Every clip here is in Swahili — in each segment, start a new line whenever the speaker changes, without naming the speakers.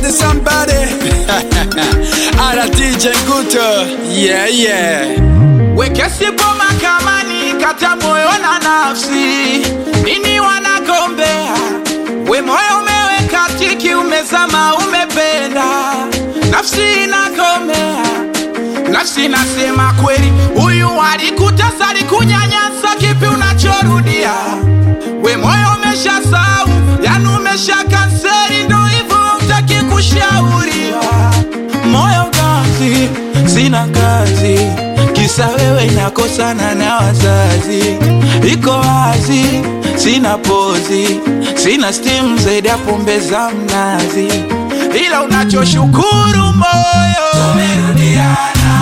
somebody, somebody. Ala DJ Nguto. Yeah, yeah.
Wekesipo mahakamani kata moyo na nafsi, nini wanagombea? We moyo umeweka tiki, umezama, umependa, nafsi inagomea, nafsi nasema kweli, huyu alikutesa, alikunyanyasa, kipi unachorudia? We moyo umeshasahau, yani umesha kanseri, ndo hivyo utaki kushauriwa moyo kazi, sina kazi, kisa wewe inakosana na wazazi. Iko wazi, sina pozi, sina stimu zaidi ya pombe za mnazi, ila unachoshukuru moyo tumerudiana,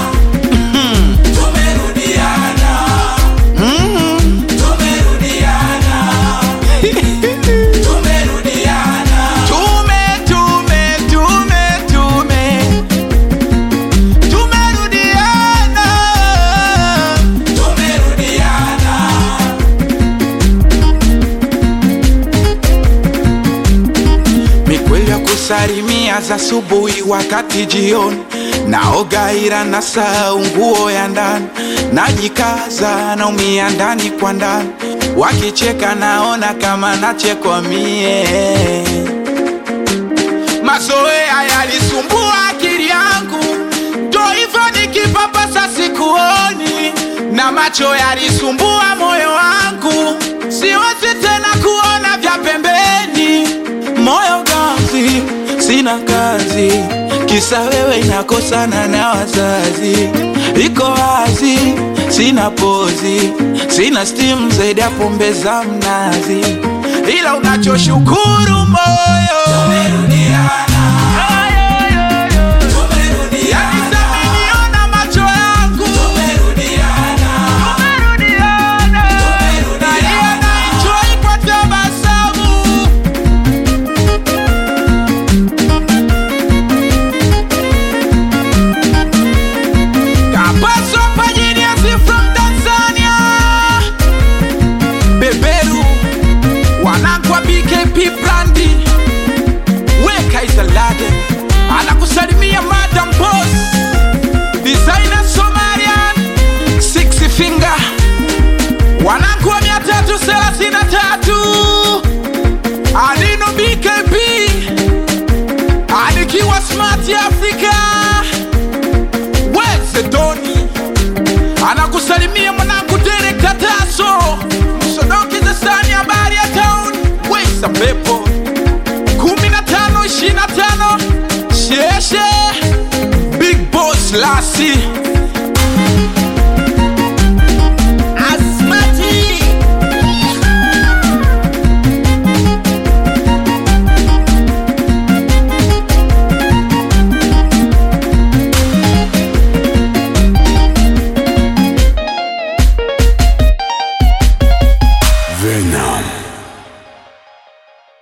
tumerudiana, tumerudiana, tumerudiana, tume tume tume tume tumerudiana, tumerudiana. mikweli ya kusalimia za asubuhi wakati jioni naoga ila na sahau nguo ya ndani najikaza naumia ndani kwa ndani wakicheka naona kama nachekwa mie mazoea yalisumbua akili yangu ndo hivyo nikipapasa sikuoni na macho yalisumbua moyo wangu siwezi tena kuona vya pembeni moyo gazi sina kazi kisa wewe inakosana na wazazi iko wazi sina pozi sina stimu zaidi ya pombe za mnazi ila unachoshukuru moyo Yani semeniona macho yangu Tumerudiana. Nalia na enjoy kwa tabasamu Kapaso Pajiniasi from Tanzania Beberu Wanangwa BKP Brandi Weka Izalade Anakusalimia Madam Boss Designer Somalian Six Finger Wanangwa mia tatu thelathini na